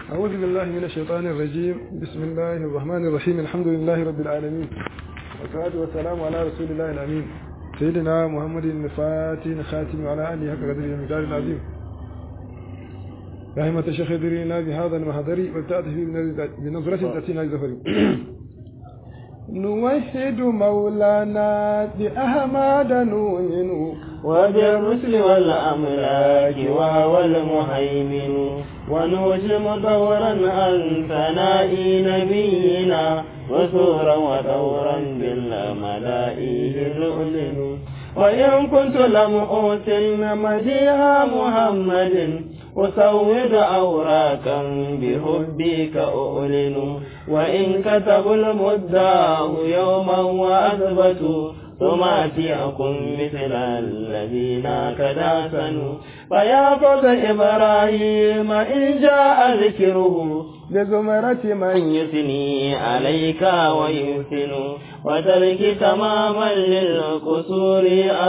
أعوذ بالله من الشيطان الرجيم بسم الله الرحمن الرحيم الحمد لله رب العالمين والصلاة والسلام على رسول الله الأمين سيدنا محمد الفاتن خاتم وعلى آله حق قدره المقدار العظيم رحمة الشيخ درينا بهذا المحضر والتأتي بنظرة تأتينا الزفر نوحد مولانا بأحمد نؤمن وبالرسل والأملاك وهو المهيمن ونوجم دورا عن ثناء نبينا وسورا ودورا بالملائه نؤلن وإن كنت لم أوتن مديها محمد أسود أوراكا بحبك أؤلن وإن كتبوا المداه يوما وأثبتوا ثم أتيكم مثل الذين كداسنوا فيا فوز إبراهيم إن جاء ذكره بزمرة من يثني عليك ويحسن وترك تماما للقصور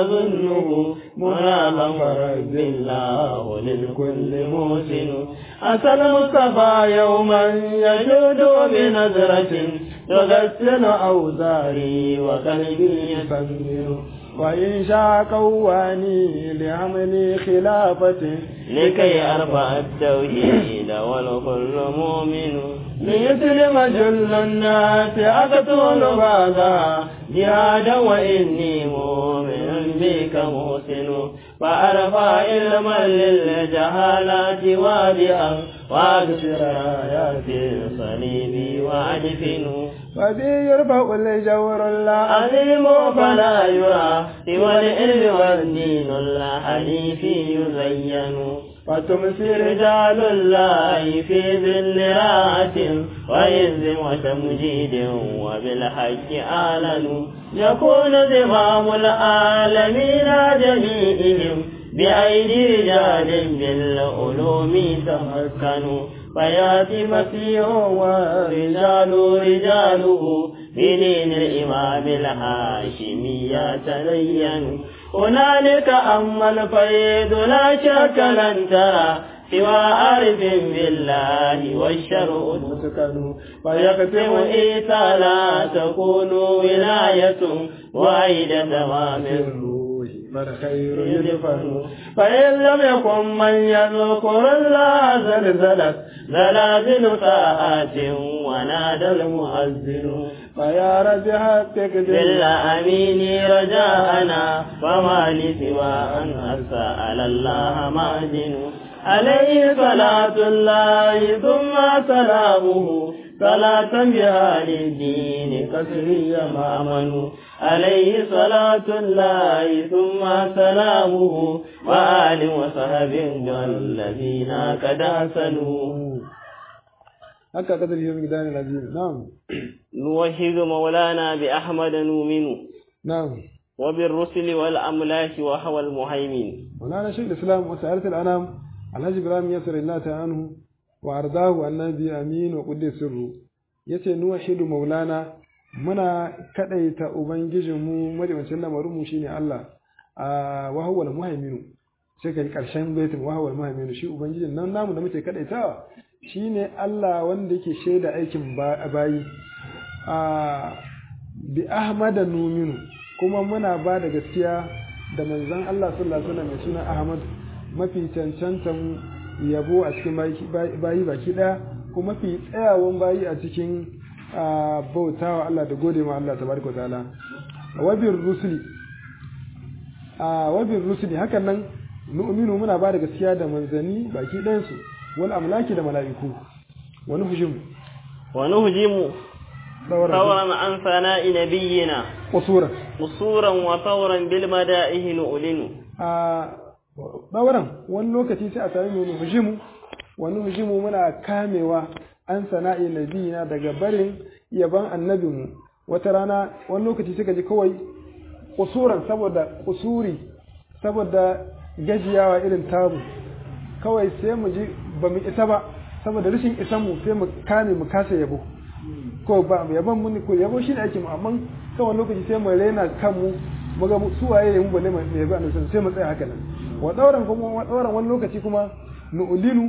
أظنه منافا فرد الله للكل موسن أتى المصطفى يوما يجود بنظرة تغسل أوزاري وقلبي يسمن وإن شاء قواني لعمل خلافة لكي أرفع التوحيد والكل مؤمن ليسلم جل الناس أقتل بعضها جهادا وإني مؤمن بك محسن فأرفع علما للجهالات وادئا وأكسر آيات الصليب وأدفن وذي يرفع الجور الله عظيم فلا يرى سوى العلم والدين الحديث يزين وتمسي رجال الله في ذل راعة وعز وتمجيد وبالحج آلن يكون زمام العالمين جميعهم بأيدي رجال بالعلوم تمكنوا فياتي مسيح ورجال رجاله في دين الإمام الهاشمي يتلين هنالك أما الفيض لا شك لن ترى سوى عارف بالله والشرع المسكن فيقسم إيتا لا تكون ولاية وعيد تمام الروح فالخير يدفن فإن لم يكن من يذكر الله زلزلت زلازل ساعات ونادى المؤذن فيا رجح التكذيب بالأمين رجاءنا فما لسوى أن أسأل الله معدن عليه صلاة الله ثم سلامه صلاة بها للدين كسري مامن عليه صلاة الله ثم سلامه وآل وصحب الذين قد أحسنوا haka kadar yi gidan lazim na'am نوحد مولانا بأحمد نؤمن na'am وبالرسل والأملاك وهو المهيمن مولانا شيخ الاسلام وسائرة الانام alhaji ibrahim yasir Allah ta anhu wa ardahu annabi amin wa quddi sirru yace nuwahidu maulana muna kadaita ubangijinmu madiwancin lamarin mu shine Allah a wa huwa al-muhaiminu sai kai karshen baitin wa huwa al-muhaiminu shi ubangijin nan namu da muke kadaitawa shine Allah wanda yake shaida aikin bayi a bi ahmada numinu kuma muna ba da gaskiya da manzon Allah sallallahu alaihi wasallam mai suna Ahmad mafi cancantan yabo a cikin bayi baki daya kuma mafi tsayawan bayi a cikin bautawa Allah da gode ma Allah tabaraka ta'ala wabir rusuli wabir rusuli hakan nan nu'minu muna ba da gaskiya da manzani baki ɗayan su wal amlaki da mala'iku wani hujum ونهجم ثورا عن ثناء نبينا qusura قصورا وثورا بالمدائه نؤلن ɗauran wani lokaci sai a sami mu hujimu wani hujimu muna kamewa an sana'i nabiyina daga barin yaban annabinmu wata rana wani lokaci suka ji kawai kusuran saboda kusuri saboda gajiyawa irin tamu kawai sai mu ji ba mu isa ba saboda rashin isan mu sai mu kame mu kasa yabo ko ba yaban mun ko yabo shi ne ake mu amma kawai lokaci sai mu rena kanmu mu ga su waye ne mu balle mu yabi annabi sai mu tsaya haka nan wa dauran kuma wa dauran wani lokaci kuma nu'linu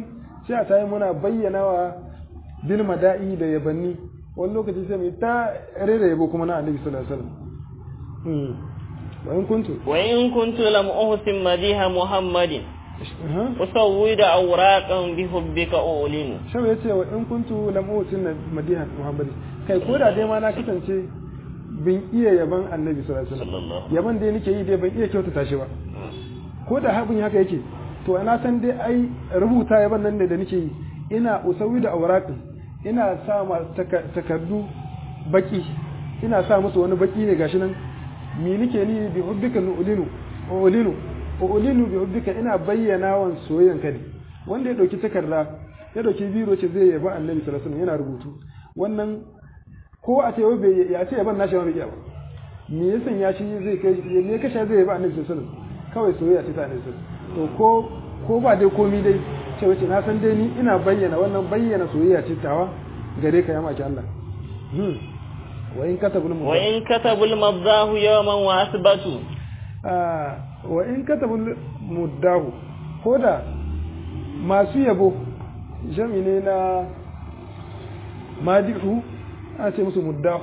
sai a tayi muna bayyana wa bil mada'i da yabanni wani lokaci sai mu ta rera yabo kuma na annabi sallallahu alaihi wasallam wa in kuntu wa in kuntu lam uhsin madiha muhammadin usawwida awraqan bi hubbika ulinu shau yace wa in kuntu lam uhsin madiha muhammadin kai ko da dai ma na kasance bin iya yaban annabi sallallahu alaihi wasallam yaban da nake yi dai ban iya kyautata shi ba ko da habin haka yake to ana san dai ai rubuta yaban nan ne da nake yi ina usawi da auraqin ina sa ma takardu baki ina sa musu wani baki ne gashi nan mi nake ni bi hubbika nu'linu ulinu ulinu bi hubbika ina bayyana wan soyayyan ka ne wanda ya dauki takarda ya dauki biro ce zai yaba annabi sallallahu alaihi wasallam yana rubutu wannan ko a ce bai ya ce yaban nashi ba bai iya ba me yasan ya shi zai kai me kasha zai yaba annabi sallallahu alaihi wasallam kawai soyayya ce ta annabi to ko ko ba dai komi dai ce wace na san dai ni ina bayyana wannan bayyana soyayya ce tawa gare ka ya maki Allah wa in katabul wa in katabul madahu yawman wa asbatu ah wa in katabul muddahu koda masu yabo jami ne na madihu ana ce musu muddahu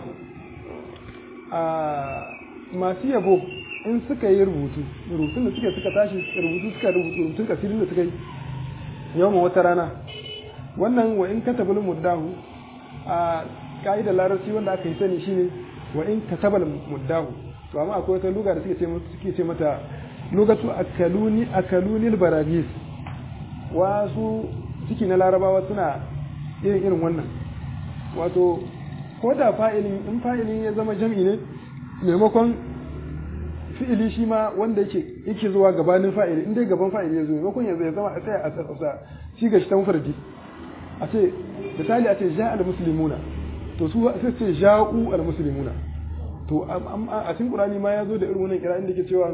a masu yabo in suka yi rubutu rubutun da suka suka tashi rubutu suka rubutun kasirin da suka yi yawan wata rana wannan wa in katabul muddahu a ka'idar larabci wanda aka yi sani shine wa in katabal muddahu to amma akwai wata luga da suke ce suke ce mata lugatu akaluni akalunil baragis wasu ciki na larabawa suna irin irin wannan wato ko da fa'ilin in fa'ilin ya zama jam'i ne maimakon fi'ili shi ma wanda yake yake zuwa gabanin fa'ili in dai gaban fa'ili ya zo maimakon ya ya zama a tsaya a tsasa shi ga shi ta mafarki a ce misali a ce ja al muslimuna to su sai ce ja'u al muslimuna to a cikin qur'ani ma ya zo da irin wannan kira inda yake cewa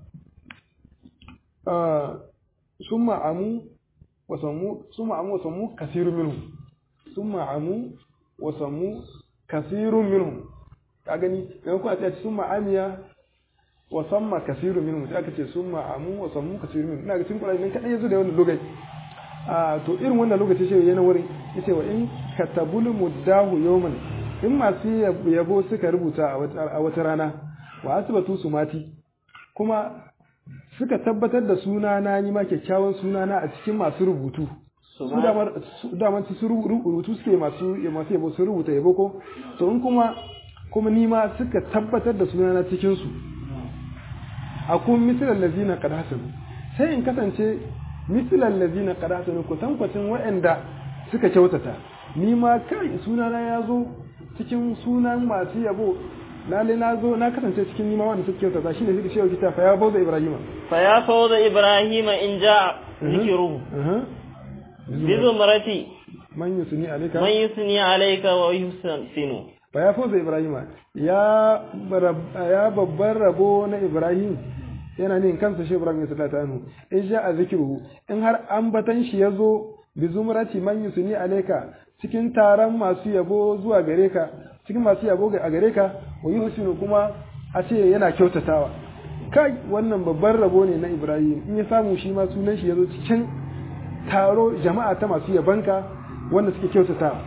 summa amu wa sammu summa amu wa sammu kasirun minhum summa amu wa sammu kasirun minhum ka gani maimakon a ce summa amiya wa samma kasirun minhum sai aka ce summa amu wa sammu kasirun minhum ina ga cikin qur'ani nan kadai yazo da wannan lokaci a to irin wannan lokaci sai yana wurin yace wa in katabul muddahu yawman in masu yabo suka rubuta a wata rana wa asbatu sumati kuma suka tabbatar da suna na ni ma kyakkyawan suna na a cikin masu rubutu su damar su rubutu suke masu masu yabo su rubuta yabo ko to in kuma kuma ni ma suka tabbatar da suna na cikin su akun misalan lazina qad hasanu sai in kasance misalan lazina qad hasanu ko tankwacin waɗanda suka kyautata ni ma kai sunana ya zo cikin sunan masu yabo lalle na zo na kasance cikin nima wanda suke kyautata shine suke cewa kita fa ya bauza ibrahima fa ya fawza ibrahima in ja zikruhu bi zumrati man yusni alayka man yusni alayka wa yuhsinu fa ya fawza ibrahima ya ya babban rabo na ibrahim yana ne kansa shi ibrahim sallallahu alaihi wasallam in ja zikruhu in har ambatan shi yazo bi zumrati man yusni alayka cikin taron masu yabo zuwa gare ka cikin masu yabo a gare ka wa yi husinu kuma a ce yana kyautatawa kai wannan babban rabo ne na ibrahim in ya samu shi ma sunan shi ya zo cikin taro jama'a ta masu yabanka wanda suke kyautatawa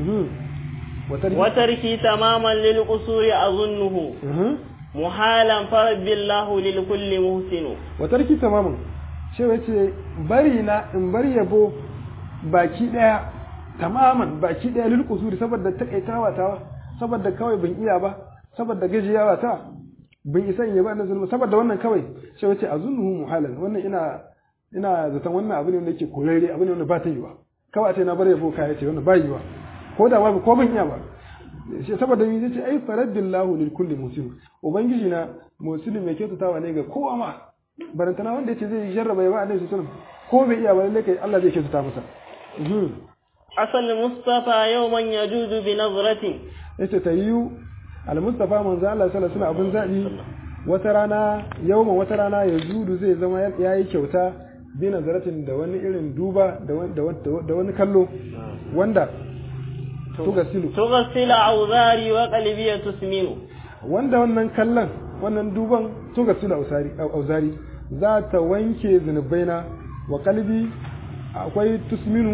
watarki tamaman lil qusuri azunnuhu muhalan farabbillahu lil kulli muhsinu watarki tamaman shi wace bari na in bar yabo baki daya tamaman baki daya lil qusuri saboda takaitawa ta saboda kawai ban iya ba saboda gajiyawa ta ban isa in yaba annabi saboda wannan kawai sai wace azunnuhu muhalan wannan ina ina zaton wannan abu ne wanda yake korare abu ne wanda ba ta yiwa kawai a ce na bar yabo kai ce wannan ba yiwa ko da ba ko ban iya ba sai saboda mi yace ai faradillahu lil kulli muslim ubangiji na muslim mai kyautatawa ne ga kowa ma barantana wanda yace zai jarraba yaba annabi sallallahu alaihi wasallam ko bai iya ba lalle kai Allah zai kyautata masa asal mustafa yawman yajudu bi nazratin yace ta yiwu al-mustafa manzo Allah sallallahu alaihi abun zabi wata rana yawman wata rana ya judu zai zama yayi kyauta bi nazaratin da wani irin duba da wani kallo wanda tugasilu tugasila auzari wa qalbi tusminu wanda wannan kallon wannan duban tugasilu auzari auzari za ta wanke zunubaina wa qalbi akwai tusminu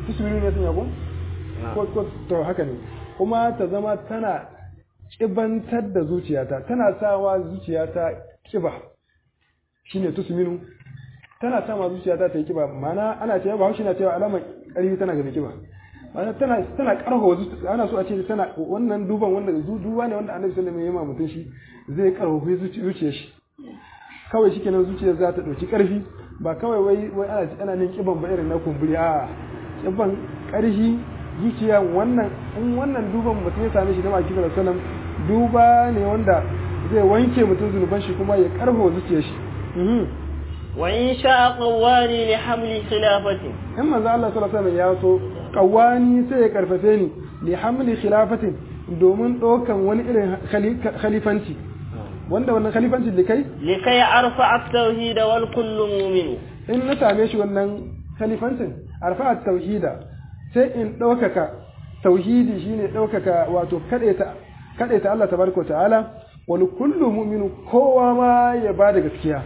tusminu ne sun yabo ko ko to haka ne kuma ta zama tana kibantar da zuciyata tana sawa zuciyata kiba shine tusminu tana sama zuciyata ta yi kiba ma'ana ana cewa ba shi na cewa alamar ƙarfi tana ga kiba ma'ana tana tana karfafa zuciya ana so a ce tana wannan duban wanda duba ne wanda annabi sallallahu alaihi wasallam ya mutum shi zai karfafa zuciyar shi kawai shikenan zuciyar za ta dauki karfi ba kawai wai wai ana ana nin kiban ba irin na kumburi a kiban karfi zuciya wannan in wannan duban mutum ya same shi da maki sallallahu alaihi wasallam duba ne wanda zai wanke mutum zunuban shi kuma ya karfafa zuciyar shi wa in sha'a qawwani li hamli khilafatin in manzo Allah sallallahu alaihi wasallam ya so qawwani sai ya karfafe ni li hamli khilafatin domin dokan wani irin khalifanci wanda wannan khalifanci da kai likai arfa at-tauhid wal kullu mu'min in na same shi wannan khalifancin arfa at-tauhida sai in ɗaukaka tauhidi shine ɗaukaka wato kadaita kadaita Allah tabaraka ta'ala wal kullu mu'minu kowa ma ya bada gaskiya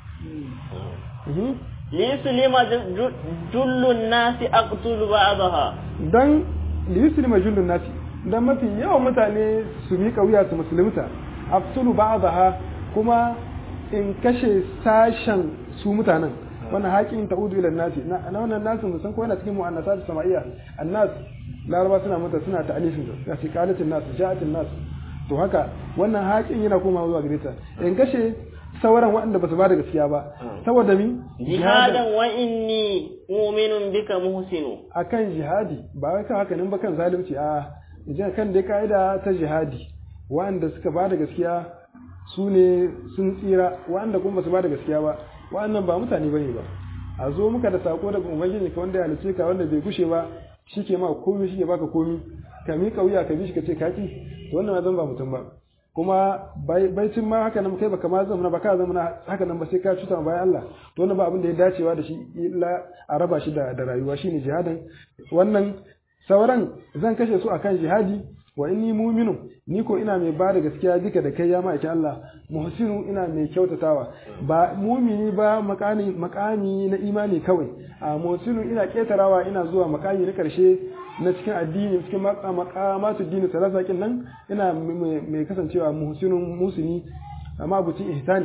ليسلم جل الناس أقتل بعضها dan liyuslima jullun nasi dan mafi yawan mutane su miƙa wuya su musulunta aftulu ba'daha kuma in kashe sashen su mutanen wannan haƙin ta'udu ila nasi na wannan nasu musan ko yana cikin mu'annasat sama'iyya annas laraba suna mata suna ta'alifin su ya ce qalatin nas ja'atin nas to haka wannan haƙin yana komawa zuwa gare ta in kashe sauran waɗanda ba su ba da gaskiya ba saboda mi jihadan wa inni mu'minun bika muhsinu akan jihadi ba wai kan haka nan ba kan zalunci a idan kan dai kaida ta jihadi waɗanda suka ba da gaskiya su ne sun tsira waɗanda kuma ba su ba da gaskiya ba waɗannan ba mutane bane ba a zo muka da sako daga ubangiji ka wanda ya halice ka wanda bai gushe ba shike ma komai shike baka komai ka miƙa wuya ka bi shi ka ce kaki to wannan ma zan ba mutum ba kuma baicin ma haka nan kai baka ma zama ba ka zama haka nan ba sai ka cuta bayan Allah to wannan ba abin da ya dacewa da shi illa a raba shi da da rayuwa shine jihadin wannan sauran zan kashe su akan jihadi wa inni mu'minu ni ko ina mai bada gaskiya duka da kai ya ma'aikin Allah muhsinu ina mai kyautatawa ba mumini ba makami makami na imani kawai a muhsinu ina ketarawa ina zuwa makami na karshe na cikin addini cikin makamatu dini salasa kin nan ina mai kasancewa muhsinun musini amma abucin ihsani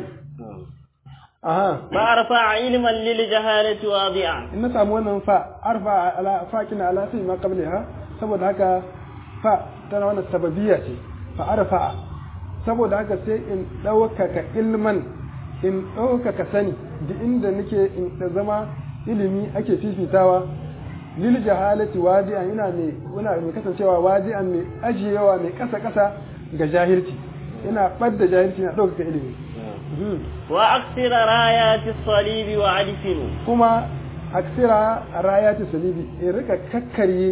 aha fa arfa ilman lil jahalati wadi'a in na samu wannan fa arfa ala faqina ala sai ma qablaha saboda haka fa tana wannan sababiyya ce fa arfa saboda haka sai in ɗaukaka ilman in ɗaukaka sani da inda nake in da zama ilimi ake fifitawa lil jahalati wadi'an ina mai ina mai kasancewa wadi'an mai ajiyewa mai kasa kasa ga jahilci ina badda jahilci na ɗaukaka ilimi wa aksira rayati salibi wa adfinu kuma aksira rayati salibi in rika kakkarye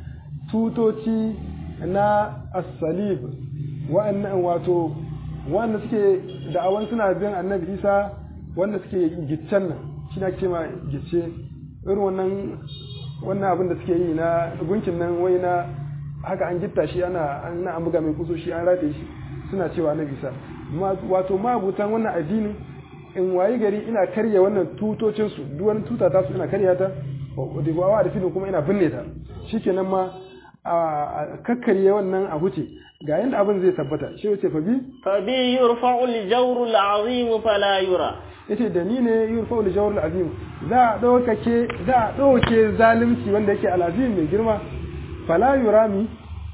tutoci na as-salib wa'annan wato wanda suke da'awan suna bin annabi isa wanda suke giccen nan shi na ce ma gicce irin wannan wannan abin da suke yi na gunkin nan wai na haka an gitta shi ana an buga mai kuso shi an rataye shi suna cewa na bisa wato mabutan wannan addini in wayi gari ina karya wannan tutocin su duk wani tuta ta su ina karya ta da wawa da filin kuma ina binne ta shikenan ma a kakkarye wannan a huce ga yanda abin zai tabbata shi wace fa bi fa bi yurfa'u al-jawru al-azim fala yura yace da ni ne yurfa'u al-jawru al-azim za a ɗaukake za a ɗauke zalunci wanda yake alazim mai girma fala yurami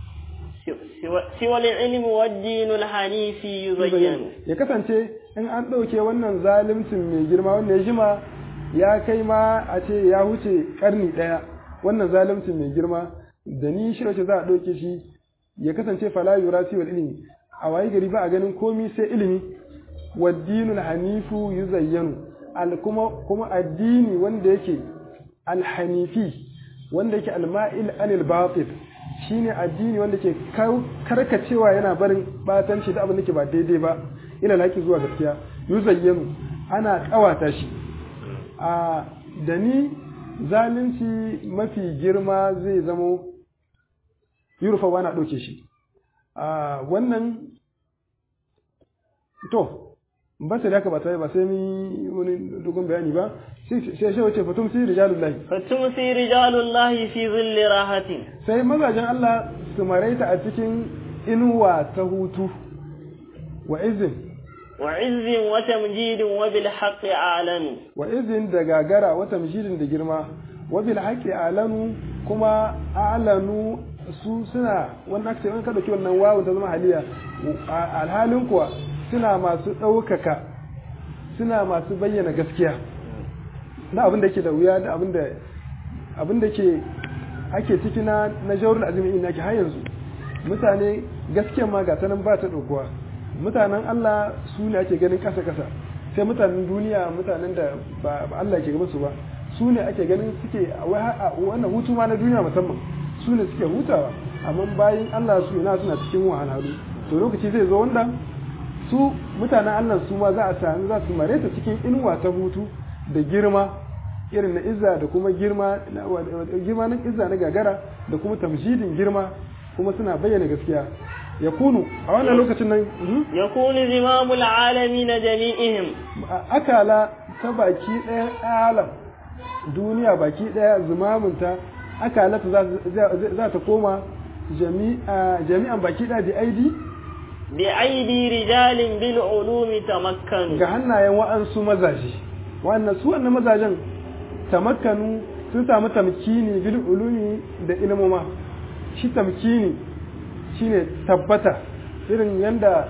siwa ilmi wa dinu hanifi yuzayyanu ya kasance in an ɗauke wannan zaluncin mai girma wanda ya jima ya kai ma a ce ya huce karni ɗaya wannan zaluncin mai girma da ni shi wace za a ɗauke shi ya kasance fala yura siwa ilmi a wayi gari ba a ganin komi sai ilimi wa dinul hanifu yuzayyanu al kuma kuma addini wanda yake alhanifi wanda yake alma'il anil batil shine addini wanda ke karkacewa yana barin batanci da abin da ke ba daidai ba ila laki zuwa gaskiya yuzayyanu ana kawata shi a da ni zalunci mafi girma zai zamo yurfa wana ɗauke shi a wannan to ba sai da haka ba sai ba sai mun wani dogon bayani ba sai sai shi wace fatum sai rijalullahi fatumsi rijalullahi fi zilli rahatin sai mazajen Allah su maraita a cikin inuwa ta hutu wa izin wa izzin wa tamjidin wa bil haqqi a'lanu wa izin da gagara wa tamjidin da girma wa bil haqqi a'lanu kuma a'lanu su suna wannan aka ce in ka dauki wannan wawu ta zama haliya alhalin kuwa suna masu ɗaukaka suna masu bayyana gaskiya na abin da ke da wuya da abin da abin da ke ake ciki na na jawrul azumi ina ke har yanzu mutane gaskiya ma ga tanan ba ta dokuwa mutanen Allah su ne ake ganin kasa kasa sai mutanen duniya mutanen da ba Allah ke gaba su ba su ne ake ganin suke wannan hutu ma na duniya musamman su ne suke hutawa amma bayan Allah su yana suna cikin wahalhalu to lokaci zai zo wanda su mutanen Allah su ma za a sami za su mare ta cikin inuwa ta hutu da girma irin na izza da kuma girma girma na izza na gagara da kuma tamjidin girma kuma suna bayyana gaskiya ya kunu a wannan lokacin nan yakunu zimamul alamin jami'ihim akala ta baki ɗayan alam duniya baki ɗaya zimamunta akalata za ta koma jami'an baki ɗaya da aidi bi aidi rijalin bil ulumi tamakkanu ga hannayen wa'ansu mazaje wannan su wannan mazajen tamakkanu sun samu tamkini bil ulumi da ilmoma shi tamkini shine tabbata irin yanda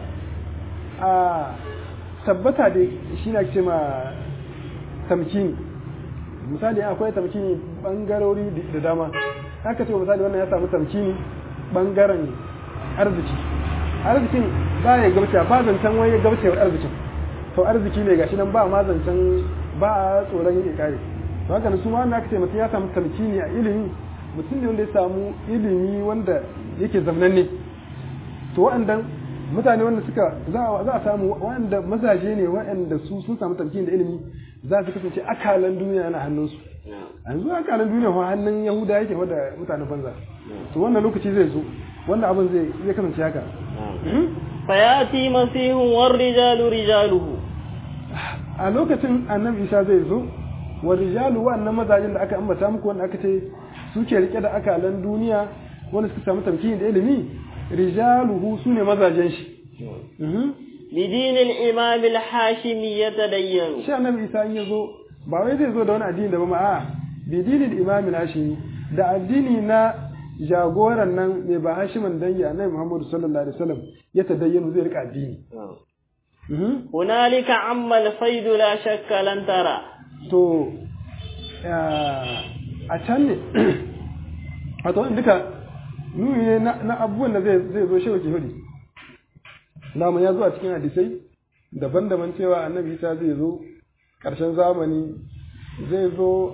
a tabbata da shi na ce ma tamkini misali akwai tamkini bangarori da dama haka ce misali wannan ya samu tamkini bangaren arziki arzikin ba ya gabce ba zancen wani gabcewar arzikin to arziki ne gashi nan ba ma zancen ba a tsoron yake kare to haka su ma aka ce mutum ya samu tamkini a ilimi mutum ne wanda ya samu ilimi wanda yake zamnanne to wa'andan mutane wanda suka za a samu wa'anda mazaje ne wa'anda su sun samu tamkini da ilimi za su kasance akalan duniya yana hannunsu yanzu akalan duniya fa hannun yahuda yake da mutanen banza to wannan lokaci zai zo wannan abin zai zai kasance haka fayati masihun war rijalu rijaluhu a lokacin annabi isa zai zo wa rijalu wannan mazajin da aka ambata muku wanda aka ce suke rike da akalan duniya wanda suka samu tamkini da ilimi rijaluhu sune mazajen shi بدين الإمام الحاشمي يتدين shi annabi isa in ya zo ba wai zai zo da wani addini da ba ma a bidinin imam al-hashimi da addini na jagoran nan mai ba hashimin dangi annabi muhammadu sallallahu alaihi wasallam ya tadayyanu zai rika addini هنالك عم الفيض لا شك لن ترى to a can ne a to duka nuni ne na abubuwan da zai zo shi wake hudu namu ya zo a cikin hadisai daban-daban cewa annabi isa zai zo ƙarshen zamani zai zo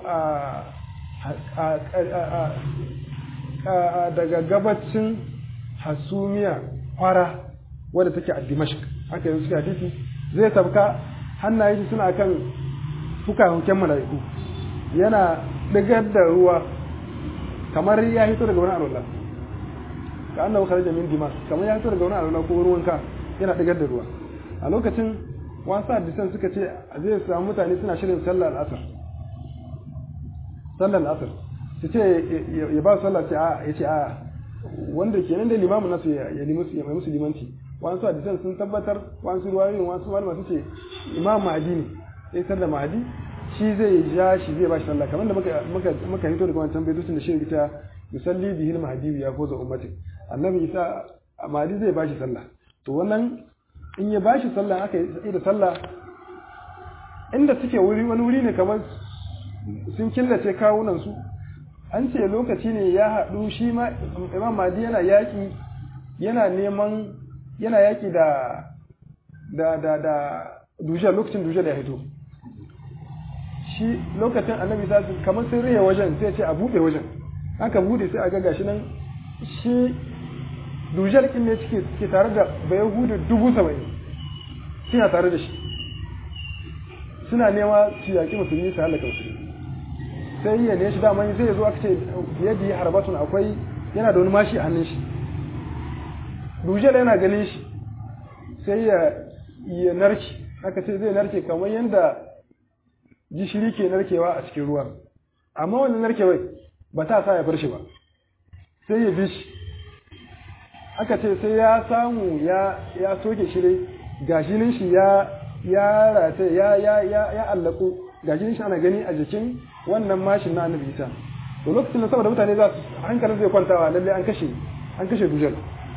a daga gabacin hasumiya fara wadda take a dimashq aka yi suka hadisi zai tabka hannaye shi suna kan fuka-fuken mala'iku yana digar da ruwa kamar ya hito daga wani alwala ka annabu kharaja min dimas kamar ya hito daga wani alwala ko ruwan ka yana digar da ruwa a lokacin wasu hadisan suka ce zai samu mutane suna shirin sallar asar sallar asar su ce ya ba sallah ce a ya ce a wanda ke nan da limamin nasu ya yi musu limanci wasu hadisan sun tabbatar wasu ruwayoyin wasu malama su ce imam mahadi ne sai sallar mahadi shi zai ja shi zai ba shi sallah kamar da muka hito daga wancan baitocin da shi ta musalli bihil mahadi ya foza ummatin annabi isa mahadi zai ba shi sallah to wannan in ya bashi sallah aka yi da sallah inda suke wuri wani wuri ne kamar sun killace kawunan su an ce lokaci ne ya haɗu shi ma imam madi yana yaƙi yana neman yana yaƙi da da da da dujal lokacin dujal ya hito shi lokacin annabi sa kamar sun rihe wajen sai ce a buɗe wajen aka buɗe sai a ga gashi nan shi dujal kin ne cike ke tare da bayahudu dubu saba'in suna tare da shi suna nema su yaƙi musulmi su halaka musulmi sai ya ne shi dama sai ya zo aka ce yadda ya harbatun akwai yana da wani mashi a hannun shi dujal yana ganin shi sai ya ya narki aka ce zai narke kamar yadda gishiri ke narkewa a cikin ruwa amma wannan narkewai ba ta sa ya bar shi ba sai ya bi shi aka ce sai ya samu ya ya soke shi dai gashinin shi ya ya rata ya ya ya ya allaku gashinin shi ana gani a jikin wannan mashin na annabi Isa to lokacin da saboda mutane za su hankalin zai kwantawa lalle an kashe an kashe dujal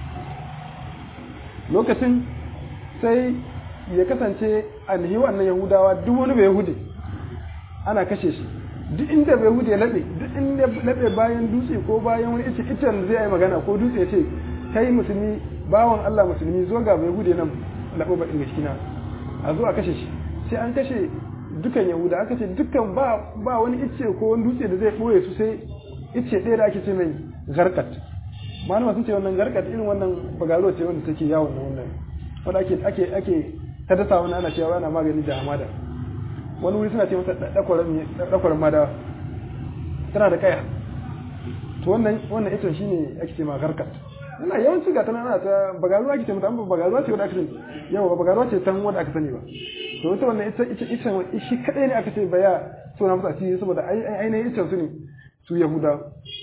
lokacin sai ya kasance annahi wannan yahudawa duk wani bai yahudi ana kashe shi duk inda bai yahudi ya laɓe duk inda laɓe bayan dutse ko bayan wani ice icen zai yi magana ko dutse ya ce kai musulmi bawan Allah musulmi zo ga bai yahudi nan laɓo ba inda shi a zo a kashe shi sai an kashe dukan yahuda aka ce dukkan ba ba wani ice ko wani dutse da zai ɓoye su sai ice ɗaya da ake ce mai garkat malama sun ce wannan garkat irin wannan bagaro ce wanda take yawon na wannan wanda ake ake ake ta dasa wani ana cewa ana magani da hamada wani wuri suna ce mata dakwaran madawa tana da kaya to wannan wannan ita shine ake ce ma garkat ina yawanci ga tana ta bagaruwa ake ce mata amma bagaruwa ce wanda aka sani yawa ba bagaruwa ce tan wanda aka sani ba to ita wannan ita ita ita shi kadai ne aka ce baya so na musu asiri saboda ainihin ita su ne su yahuda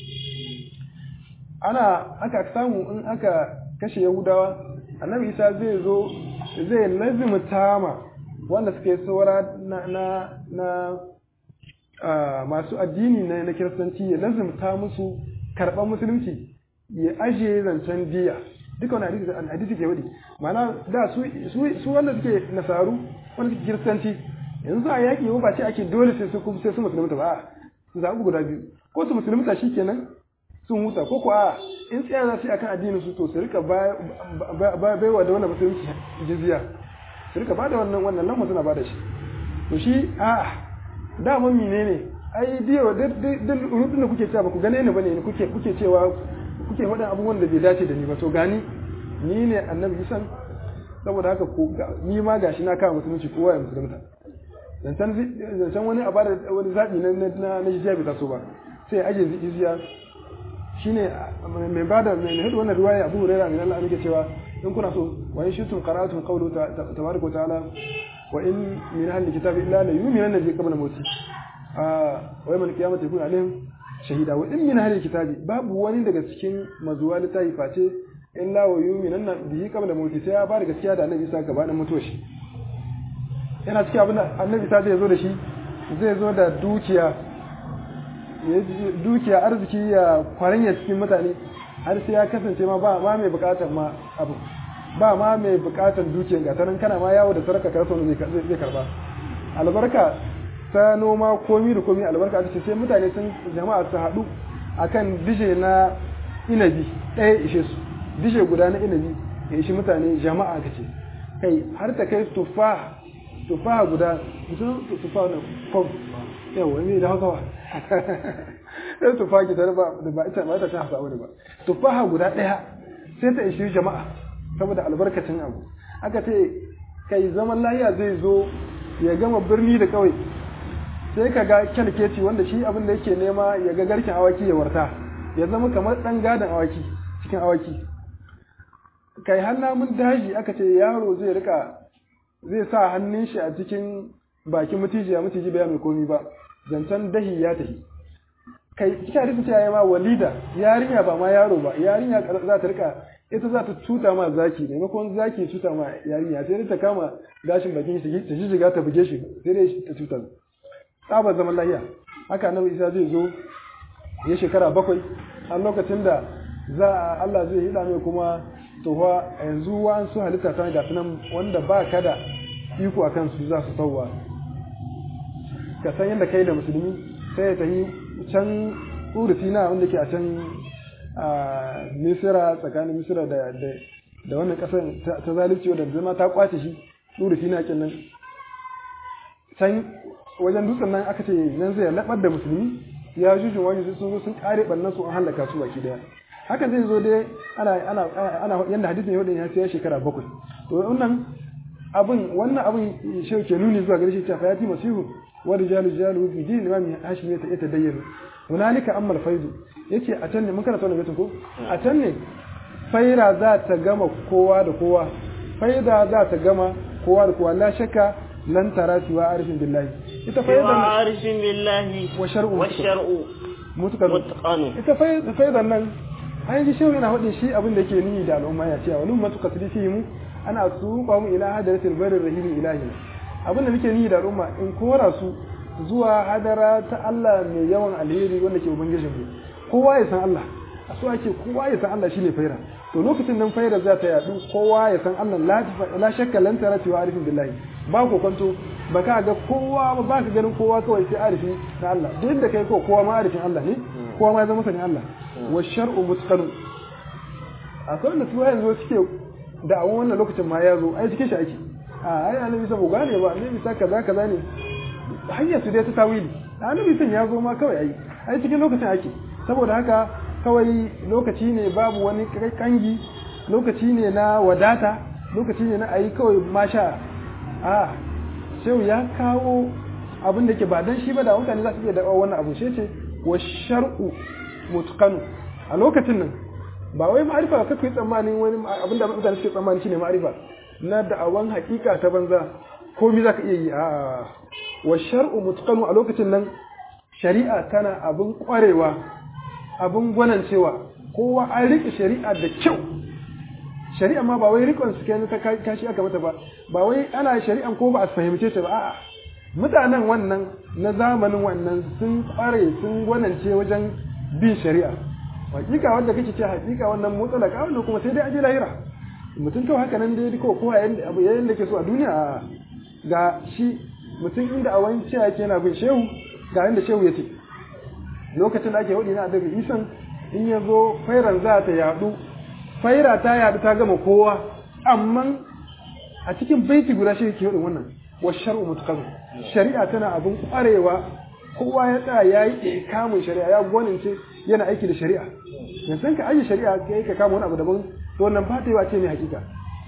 ana aka samu in aka kashe yahudawa annabi isa zai zo zai lazimta ma wanda suka yi saura na na na masu addini na na kiristanci ya lazimta musu karɓar musulunci ya ajiye zancen diya duka wani hadisi hadisi ke wadi ma'ana da su su wanda suke nasaru wanda suke kiristanci yanzu a yaƙi ba ce ake dole sai su sai su musulunta ba su zaɓi guda biyu ko su musulunta shikenan sun huta ko ko a in tsaya za su yi akan addinin su to su rika baiwa da wannan musulunci jizya su rika bada wannan wannan lamma suna bada shi to shi a da mun menene ai diyo duk rudin da kuke cewa ba ku gane ni bane kuke kuke cewa kuke faɗin abubuwan da bai dace da ni ba to gani ni ne annabi isan saboda haka ko ni ma gashi na kawo musulunci kowa ya musulunta zancen wani a bada wani zaɓi na na jizya bai taso ba sai aje jizya shine mai bada mai hadu wannan riwaya Abu Hurairah min Allah yake cewa in kuna so wa in shitum qara'atum qawlu tabaraka wa ta'ala wa in min ahli kitabi illa la yu'minanna bi qabla mawti ah wa yawmal qiyamati yakun alaihim shahida wa in min ahli kitabi babu wani daga cikin mazuwa littafi face illa wa yu'minanna bihi qabla mawti sai ya ba da gaskiya da Annabi Isa gabanin mutuwar shi yana cikin abin da Annabi Isa zai zo da shi zai zo da dukiya dukiya arziki ya kwaranya cikin mutane har sai ya kasance ma ba ma mai bukatar ma abu ba ma mai bukatar dukiyar ga tanan kana ma yawo da sarka karso ne zai karba albarka ta noma komi da komi albarka ta ce sai mutane sun jama'a su haɗu akan dije na inabi ɗaya ishe su dije guda na inabi ya ishi mutane jama'a ka ce kai har ta kai tufa tufa guda mutum tufa na kom yawa ne da hausawa sai tufaha ta ba da ba ita ba ta ta hasa wani ba tufaha guda ɗaya sai ta ishi jama'a saboda albarkacin abu aka ce kai zaman lahiya zai zo ya gama birni da kawai sai ka ga kyalkeci wanda shi abin da yake nema ya ga garkin awaki ya warta ya zama kamar ɗan gadon awaki cikin awaki kai har namun daji aka ce yaro zai rika zai sa hannun shi a cikin bakin mutiji ya mutiji bai mai komi ba zancen dahi ya tafi kai cikin hadisin cewa ya ma walida yarinya ba ma yaro ba yarinya za ta rika ita za ta tuta ma zaki maimakon zaki tuta ma yarinya sai ta kama gashin bakin shi ta shiga ta buge shi sai dai ta tuta tsabar zaman lahiya haka annabi isa zai zo ya shekara bakwai a lokacin da za a Allah zai hida mai kuma tohuwa yanzu wa'ansu halitta ta ga nan wanda ba ka da iko a kansu za su sauwa ka san yadda kai da musulmi sai ta yi can urufi na wanda ke a can a misira tsakanin misira da da wannan kasar ta zalunci wadda zama ta kwace shi urufi na kin nan can wajen dutsen nan aka ce nan zai labar da musulmi ya jujun wani sun zo sun kare bannan su an halaka su baki daya hakan zai zo dai ana ana ana yanda hadisin yau ya ce shekara bakwai to wannan abin wannan abin shi ke nuni zuwa gare shi ta fayati masihu wa rijalu rijalu fi din imam hashim ya ta dayyana hunalika amma al-faidu yace a can ne mun karanta wannan ko a can ne faira za ta gama kowa da kowa faida za ta gama kowa da kowa la shakka lan tara siwa arifin billahi ita سوى faidan عارف بالله والشرع والشرع mutukar متقن ita faidan nan an ji shehu yana faɗin shi abin da ke nihi da al'umma ya ce wani matuka su fi mu ana su ba mu ila hadaratul barir rahimi ilahi abin da nake nihi da al'umma in kora su zuwa hadara ta Allah mai yawan alheri wanda ke ubangijin mu kowa ya san Allah a so ake kowa ya san Allah shine faira to lokacin nan faira za ta yadu kowa ya san Allah la la shakka lan tarati wa arifin billahi ba ko kwanto ba ka ga kowa ba ba ka ganin kowa kawai sai arifi na Allah duk da kai ko kowa ma arifin Allah ne kowa ma ya zama sanin Allah wa shar'u mutqanu akwai wanda su yanzu suke da awon wannan lokacin ma ya zo ai cikin shi ake a ai annabi sabo gane ba annabi sa kaza kaza ne hanyar su dai ta tawili annabi san ya zo ma kawai ai ai cikin lokacin ake saboda haka kawai lokaci ne babu wani kangi lokaci ne na wadata lokaci ne na ayi kawai masha a shehu ya kawo abin da ke ba dan shi ba da mutane za su iya da wannan abu shi ce wa shar'u mutqanu a lokacin nan ba wai ma'arifa ka kai tsammanin wani abin da mutane suke tsammani shine ma'arifa na da'awan hakika ta banza komai zaka iya yi a wa shar'u mutqanu a lokacin nan shari'a tana abin kwarewa abin gwanancewa kowa an riƙe shari'a da kyau shari'a ma ba wai rikon su kenan ta kashi aka mata ba ba wai ana shari'an ko ba a fahimce ta ba a'a mutanen wannan na zamanin wannan sun kware sun gwanance wajen bin shari'a hakika wanda kake ce hakika wannan mutsalaka wannan kuma sai dai aje lahira mutum kawai haka nan dai ko ko abu yayin da ke so a duniya ga shi mutum inda a wani cewa yake yana bin shehu ga inda shehu ya ce lokacin da ake hudu na adabi isan in ya zo fairan za ta yadu faira ta yadu ta gama kowa amma a cikin baiti guda shi ke hudun wannan wa shar'u mutaqaddam shari'a tana abin kwarewa kowa ya tsaya yayi kamun shari'a ya gwanince yana aiki da shari'a yanzu ka aje shari'a kai ka kama wani abu daban to wannan ba ta yi wace ne hakika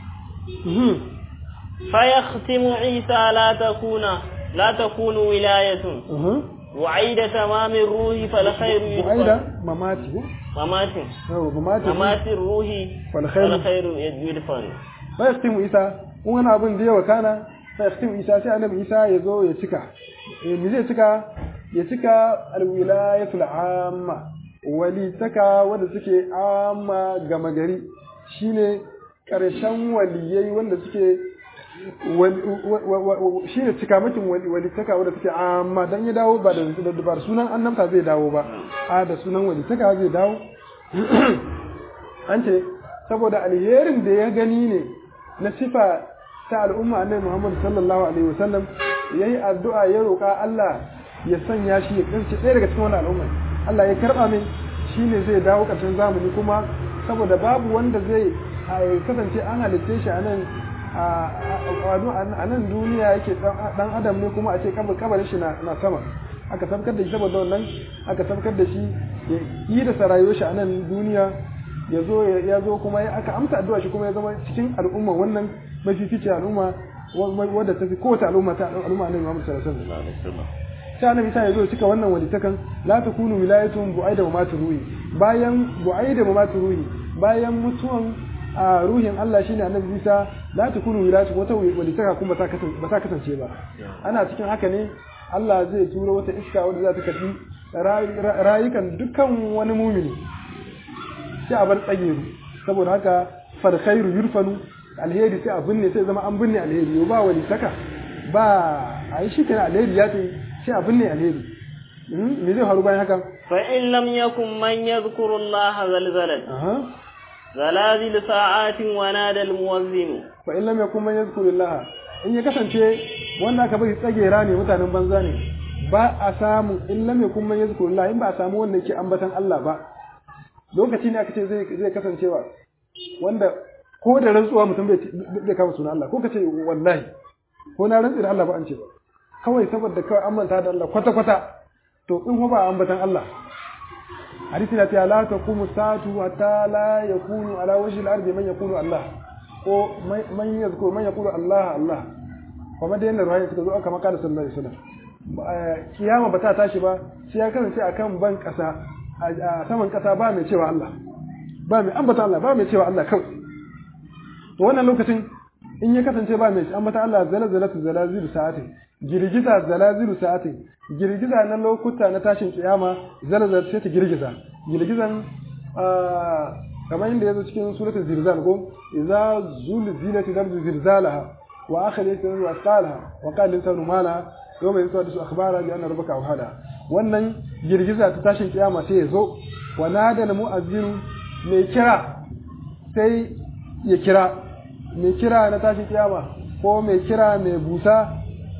فيختم عيسى لا تكون لا تكون ولاية وعيد تمام الروح فالخير وعيد مماته ممات مماته ممات الروح فالخير فالخير يدفن فيختم عيسى wani abin da yawa kana fa yaktim isa sai annabi isa ya zo ya cika eh me zai cika ya cika alwilayatul amma wali taka wanda suke amma gama gari shine karshen waliyai wanda suke shi ne cikamakin walitaka wadda take amma dan ya dawo ba da ba sunan annabta zai dawo ba a da sunan walitaka zai dawo an ce saboda alherin da ya gani ne na sifa ta al'umma annabi Muhammad sallallahu alaihi wasallam yayi addu'a ya roƙa Allah ya sanya shi ya kasance ɗaya daga cikin wannan al'umma Allah ya karɓa min shine zai dawo ƙarshen zamani kuma saboda babu wanda zai kasance an halitte shi a nan a nan duniya yake dan adam ne kuma a ce kabarin shi na sama aka sabkar da shi saboda wannan aka sabkar da shi ya yi da sarayo shi a nan duniya ya zo ya zo kuma aka amsa addu'a shi kuma ya zama cikin al'umma wannan mafificin al'umma wadda ta fi kowace al'umma ta al'umma annabi Muhammad sallallahu alaihi wasallam sai annabi sai ya zo cika wannan walitakan la takunu wilayatun bu'aida wa matruhi bayan bu'aida wa matruhi bayan mutuwan a ruhin Allah shine annabi Isa la takunu wilayatu wata walitaka kuma ba ta kasance ba ana cikin haka ne Allah zai turo wata iska wadda za ta karbi rayukan dukkan wani mumini sai a bar tsageru saboda haka fal khairu yurfanu alheri sai a binne sai zama an binne alheri ba walitaka ba a yi shi kenan alheri ya ce sai a binne alheri me zai faru bayan haka fa in lam yakun man yadhkuru Allah zalzalat zalazil sa'atin wa nada almuwazzin fa in lam yakun man yadhkuru Allah in ya kasance wanda aka bari tsagera ne mutanen banza ne ba a samu in lam yakun man yadhkuru Allah in ba a samu wanda yake ambatan Allah ba lokaci ne aka ce zai zai kasancewa wanda ko da rantsuwa mutum bai kama sunan Allah ko ka ce wallahi ko na rantsi da Allah ba an ce kawai saboda kawai an manta da Allah kwata kwata to in ba ambatan Allah hadisi na cewa la taqumu sa'atu hatta la yakunu ala wajhi al-ardi man yakunu Allah ko man yazkuru man yaqulu Allah Allah kuma da yanda ruwaya suka zo aka maka da sallallahu alaihi wasallam kiyama ba ta tashi ba sai ya kasance akan ban kasa a saman kasa ba mai cewa Allah ba mai ambata Allah ba mai cewa Allah kawai to wannan lokacin in ya kasance ba mai ambata Allah zalzalatu zalazilu sa'atin girgiza zalazilu sa'atin girgiza na lokuta na tashin kiyama zalzal sai ta girgiza girgizan kamar inda yazo cikin suratul zilzal ko idza zulzilatil ardu zilzalaha wa akhrijat al-ardu asqalaha wa qala al-insanu ma laha yawma yusadisu akhbara bi anna rabbaka awhada wannan girgiza ta tashin kiyama sai ya zo wa nada al-mu'azzin mai kira sai ya kira mai kira na tashin kiyama ko mai kira mai busa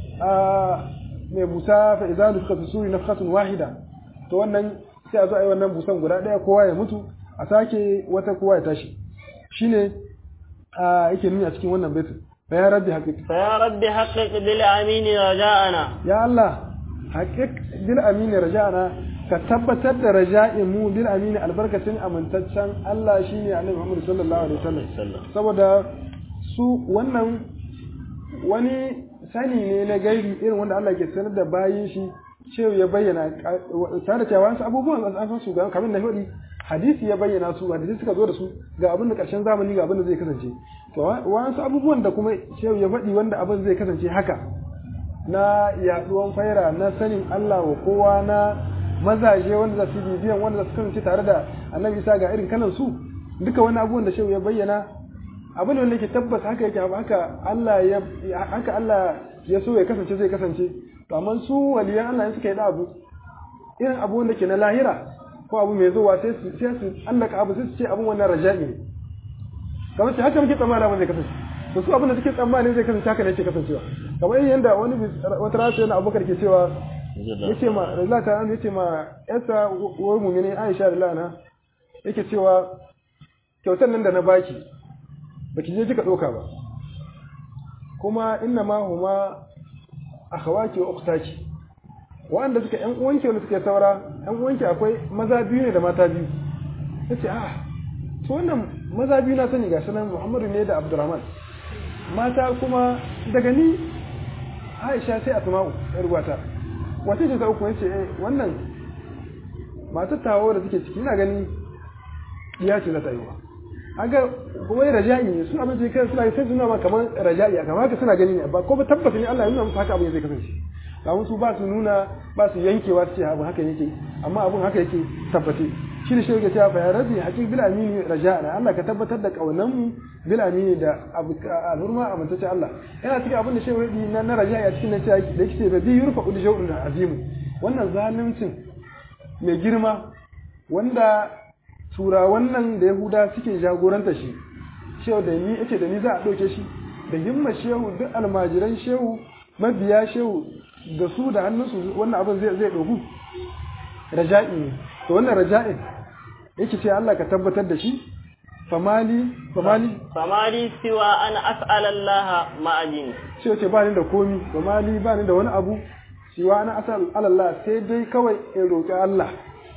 mai busa fa idza nufika fi suri nafkhatun wahida to wannan sai a zo a yi wannan busan guda ɗaya kowa ya mutu a sake wata kowa ya tashi shine yake nuni a cikin wannan baitin fa ya rabbi haqiq fa ya rabbi haqiq bil amin raja'ana ya Allah haqiq bil amin raja'ana ka tabbatar da raja'in mu bil amin albarkacin amintaccen Allah shine Annabi Muhammad sallallahu alaihi wasallam saboda su wannan wani sani ne na gaibi irin wanda Allah ke sanar da bayin shi cewa ya bayyana tare da cewa wasu abubuwan an san su ga kamar na hudi hadisi ya bayyana su hadisi suka zo da su ga abin da karshen zamani ga abin da zai kasance to wasu abubuwan da kuma cewa ya faɗi wanda abin zai kasance haka na yaduwan faira na sanin Allah wa kowa na mazaje wanda za su bibiyan wanda za su kasance tare da annabi isa ga irin kanan su duka wani abubuwan da shehu ya bayyana abin da yake tabbas haka yake haka Allah ya haka Allah ya so ya kasance zai kasance to amma su waliyan Allah ne suka yi da abu irin abu wanda ke na lahira ko abu mai zuwa sai su sai su allaka abu sai su ce abun wannan raja'i ne kamar sai haka muke tsammani abin zai kasance to su abin da suke tsammani zai kasance haka ne yake kasancewa kamar yadda wani wata rana yana abubakar ke cewa yace ma Allah ta yace ma yasa wai mu'mini Aisha da lana yake cewa kyautar nan da na baki baki je kika doka ba kuma inna ma huma akhawaki wa ukhtaki wanda suka yan uwanki wanda suke saura yan uwanki akwai maza biyu ne da mata biyu yace ah to wannan maza biyu na sani gashi nan Muhammadu ne da Abdurrahman mata kuma daga ni Aisha sai Asma'u yar uwata wace ce ta uku yace eh wannan matar tawo da take ciki ina gani iya ce za ta yi aga kuma ya raja'i ne su abin da kai suna sai suna ma kamar raja'i kamar haka suna gani ne ba ko ba tabbata ne Allah ya nuna musu haka abin zai kasance kamun su ba su nuna ba su yankewa su ce abu haka yake amma abun haka yake tabbate shi ne shi yake cewa fa ya rabbi haqiq bil amini raja'ana Allah ka tabbatar da kaunan mu bil amini da alhurma amintace Allah yana cikin abin da shehu na na raja'i a cikin nan cewa da yake da bi yurfa ul jawrun azimu wannan zaluncin mai girma wanda tura wannan da yahuda suke jagoranta shi shehu da ni yace da ni za a ɗauke shi da himma shehu duk almajiran shehu mabiya shehu da su da hannunsu wannan abin zai zai dogu raja'i ne to wannan raja'in yake ce Allah ka tabbatar da shi famali famali famali siwa an as'ala Allah ma'ajin sai ce ba ni da komi famali ba ni da wani abu siwa an as'ala Allah sai dai kawai in roƙi Allah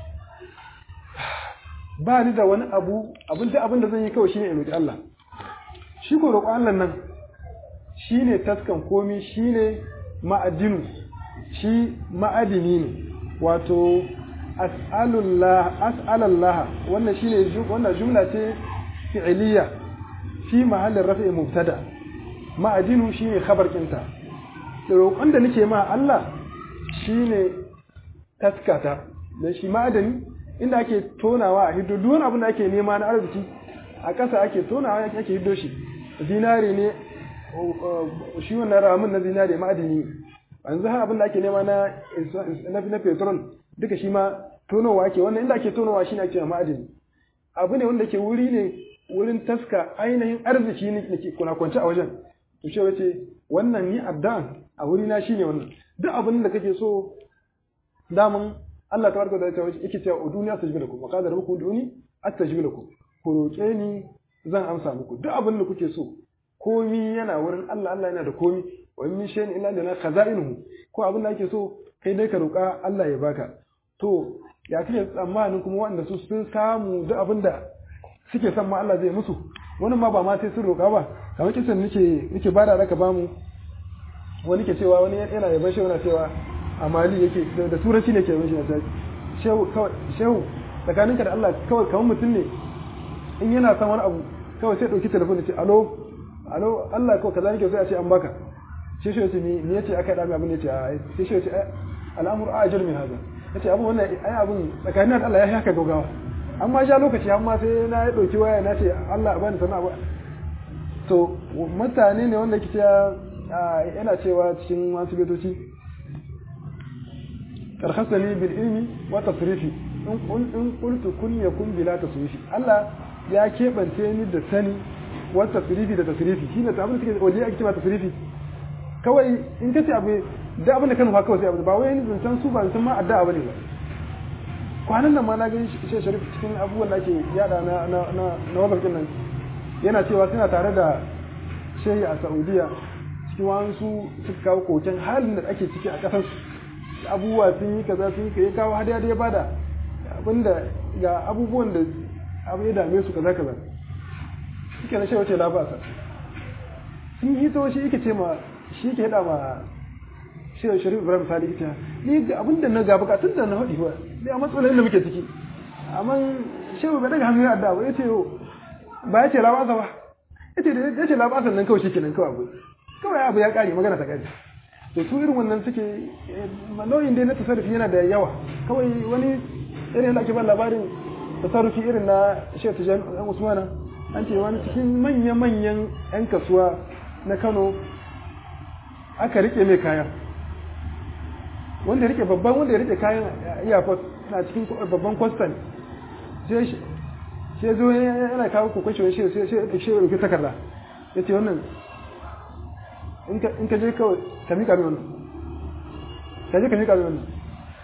ba ni da wani abu abin da abin da zan yi kawai shine in roƙi Allah shi ko roƙo Allah nan shine taskan komi shine ma'adinu shi ma'adini ne wato as'alullah as'alallah wannan shine wannan jumla ce fi'liya fi mahallin rafi mubtada ma'adinu shine khabar kinta da roƙon da nake ma Allah shine taskata dan shi ma'adani inda ake tonawa a hiddo duk wani abin da ake nema na arziki a ƙasa ake tonawa ake hiddo shi zinare ne shi wannan ramin na zinare ma'adini ne yanzu har abin da ake nema na na petrol duka shi ma tonowa ake wannan inda ake tonowa shi ne ake ma'adini abu ne wanda ke wuri ne wurin taska ainihin arziki ne ke kuna kwance a wajen to ce wace wannan ni addan a wuri na shine wannan duk abin da kake so daman Allah tabaraka da ta'ala yake cewa duniya tajib lakum wa qadara muku duni astajib lakum ku roƙe ni zan amsa muku duk abin da kuke so komi yana wurin Allah Allah yana da komi wa min shay'in illa lana khaza'inuhu ko abin da ake so kai dai ka roƙa Allah ya baka to ya kike tsammanin kuma wanda su sun samu duk abin da suke son ma Allah zai musu wani ma ba ma sai sun roƙa ba kamar kisan nake nake bada raka bamu wani ke cewa wani yana yaban shehu na cewa a mali yake da turanci ne ke yaban shi na shehu kawai shehu tsakaninka da Allah kawai kamar mutum ne in yana son wani abu kawai sai ɗauki telefon da ce alo alo Allah ko kaza nake so a ce an baka sai shi yace ni ni yace aka dami abin yace a sai shi yace al'amur ajal min hada yace abu wannan ai abun tsakanin da Allah ya haka gogawa amma sha lokaci amma sai na ya dauki waya na ce Allah bani sana ba to mutane ne wanda kice yana cewa cikin wasu betoci karhasani bil ilmi wa tasrifi in qultu kun yakun bila tasrifi Allah ya kebance ni da sani wa tasrifi da tasrifi shine ta abin da take waje ake cewa tasrifi kawai in kace abu da abin da kan kawai sai abu ba wai ni zancan su ba zancan ma addu'a bane ba kwanan nan ma na gani shi sharif cikin abubuwan da ake yada na na na na wabarkin nan yana cewa suna tare da shehi a Saudiya cikin wasu suka kawo koken halin da ake ciki a kasar abubuwa sun yi kaza sun yi kawo hadiya da ya bada abinda ga abubuwan da abu ya dame su kaza kaza suke na shewa ce labasa sun yi to shi yake ce ma shi ke hada ma shewa sharif ibrahim sali ita ni ga abinda na ga bukatun da na haɗi ba ni a matsalolin da muke ciki amma shewa bai daga hannu ya adda ba ya ce ba ya ce labasa ba ya ce da ya ce labasa nan kawai shi kenan kawai abu kawai abu ya kare magana ta kare to su irin wannan suke nau'in dai na tasarrufi yana da yawa kawai wani irin da ake ban labarin tasarrufi irin na Sheikh Tijan dan Usmana an ce wani cikin manya-manyan 'yan kasuwa na Kano aka rike mai kayan wanda rike babban wanda ya rike kayan airport na cikin babban kwastan sai sai zo yana kawo kokon shi sai sai sai shi rufe takarda yace wannan in ka je kawai ka mika mai wannan ka je ka mika mai wannan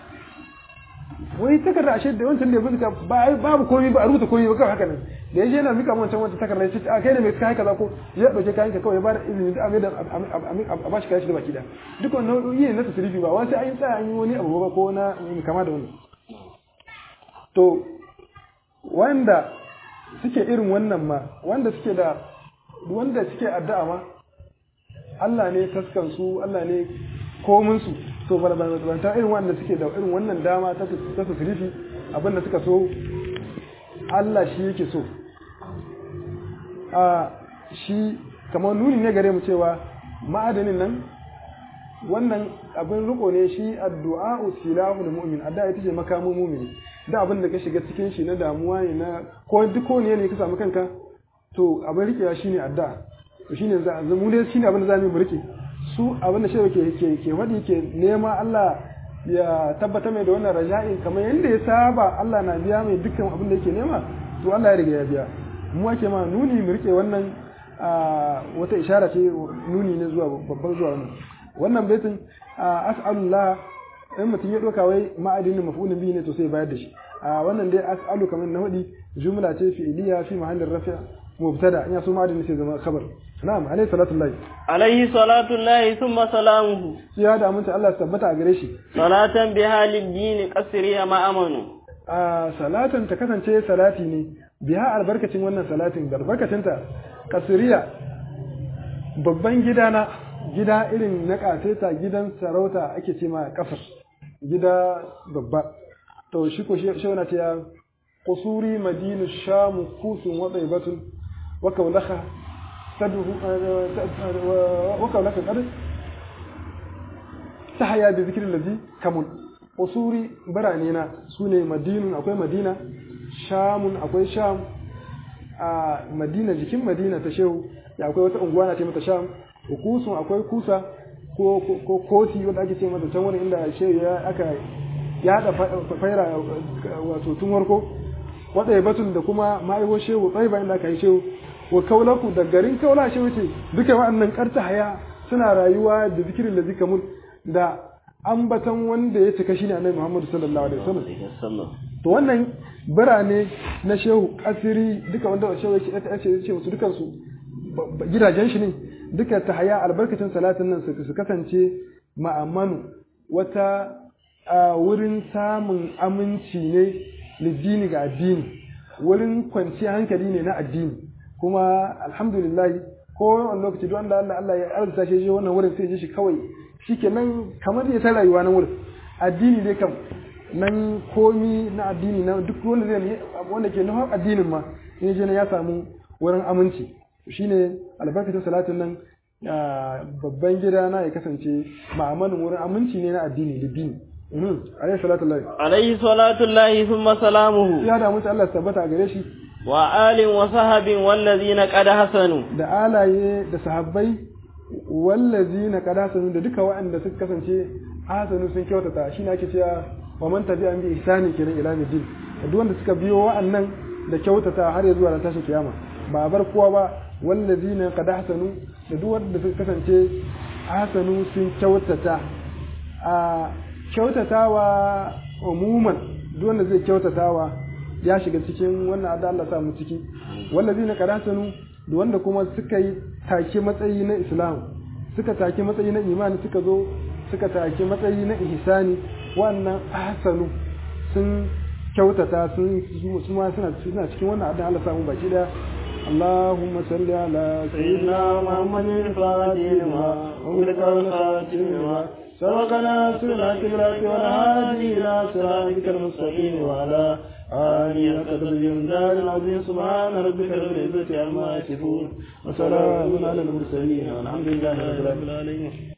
wai takarda ashe da wancan da ya buzuka babu komai ba a rubuta komai ba kawai haka nan da yaje yana mika wancan wata takarda ya ce a kai ne mai kai kaza ko ya dauke kayan ka kawai ya bada izini da amai da a bashi kayan shi da baki da duk wannan nau'i ne na tasirifi ba wasu an yi tsaya an yi wani abu ba ko na kama da wannan to wanda suke irin wannan ma wanda suke da wanda suke addu'a ma Allah ne taskan su Allah ne komin su to balabanta irin wanda suke da irin wannan dama ta tasirifi abinda suka so Allah shi yake so a shi kamar nuni ne gare mu cewa ma'adanin nan wannan abin riko ne shi addu'a silahu da mu'min addu'a ita ce makamin mu'mini da abin da ka shiga cikin shi na damuwa ne na ko duk ko ne ne ka samu kanka to abin rikewa shine addu'a to shine za mu ne shine abin da zamu mu rike su abin da shewa ke ke ke wadi ke nema Allah ya tabbata mai da wannan raja'i kamar yadda ya saba Allah na biya mai dukkan abin da yake nema to Allah ya riga ya biya mu ake ma nuni mu rike wannan wata ishara ce nuni ne zuwa babban zuwa wannan wannan baitin as'alullah in mutum ya doka wai ma'adinin maf'ulun bihi ne to sai bayar da shi wannan dai as'alu kamar na hudi jumla ce fi'liya fi mahallin rafi' mubtada in ya so ma'adinin sai zama khabar na'am alayhi salatu llahi alaihi salatu llahi thumma salamuhu ya da aminta Allah tabbata a gare shi salatan bi halid dini qasri ma amanu a salatan ta kasance salati ne biha albarkacin wannan salatin albarkacinta kasiriya babban gidana gida irin na ƙaseta gidan sarauta ake ce ma ƙasar gida babba to shi ko shi wani ce ya kusuri madinu shamu kusun watsa batun waka wulaka waka wulaka ƙadar ta haya da zikirin lazi kamun kusuri birane na su ne madinun akwai madina shamun akwai sham a madina jikin madina ta shehu ya akwai wata unguwa na ce mata sham kusun akwai kusa ko ko koti wanda ake ce mata can wani inda shehu ya aka ya hada faira wato tun warko wanda ya batun da kuma ma'aiwo shehu tsaye bayan da aka yi shehu wa kaulaku da garin kaula shehu ce duka wa'annan karta haya suna rayuwa da zikirin da zika mun da ambatan wanda ya cika shine annabi Muhammad sallallahu alaihi wasallam to wannan birane na shehu asiri duka wanda shehu ya ce ya ce musu dukan su gidajen shi ne duka ta haya albarkacin salatin nan su kasance ma'amanu wata wurin samun aminci ne liddini ga addini wurin kwanciyar hankali ne na addini kuma alhamdulillah ko wani lokaci duk wanda Allah Allah ya arzuta shi wannan wurin sai ya shi kawai shikenan kamar ya ta rayuwa na wurin addini dai kam nan komi na addini na duk wanda zai wanda ke nufin addinin ma in je ya samu wurin aminci shine albarkacin salatin nan babban gida na ya kasance ma'amanin wurin aminci ne na addini da dini alayhi salatu lahi alayhi salatu lahi thumma salamuhu ya da mutu Allah tabbata gare shi wa alin wa sahabin wallazina qad hasanu da alaye da sahabbai wallazina qad hasanu da duka waɗanda suka kasance hasanu sun kyautata shine ake cewa wa man tabi'a bi ihsani kenan ila midin duk wanda suka biyo wa'annan da kyautata har ya zuwa ran tashin kiyama ba bar kowa ba wallazina qad hasanu da duk wanda suka kasance hasanu sun kyautata a kyautatawa umuman duk wanda zai kyautatawa ya shiga cikin wannan adda Allah sa mu ciki wallazina qad hasanu da wanda kuma suka yi take matsayi na Islam suka take matsayi na imani suka zo suka take matsayi na ihsani wannan ahsanu sun kyautata sun su ma suna suna cikin wannan addan Allah samu baki da اللهم صل على سيدنا محمد الفاتح لما أمرك والخاتم لما سبقنا سنة كبرات والهادي إلى صراطك المستقيم وعلى آله قدر الجمدان العظيم سبحان ربك رب العزة عما يصفون وسلام على المرسلين والحمد لله رب العالمين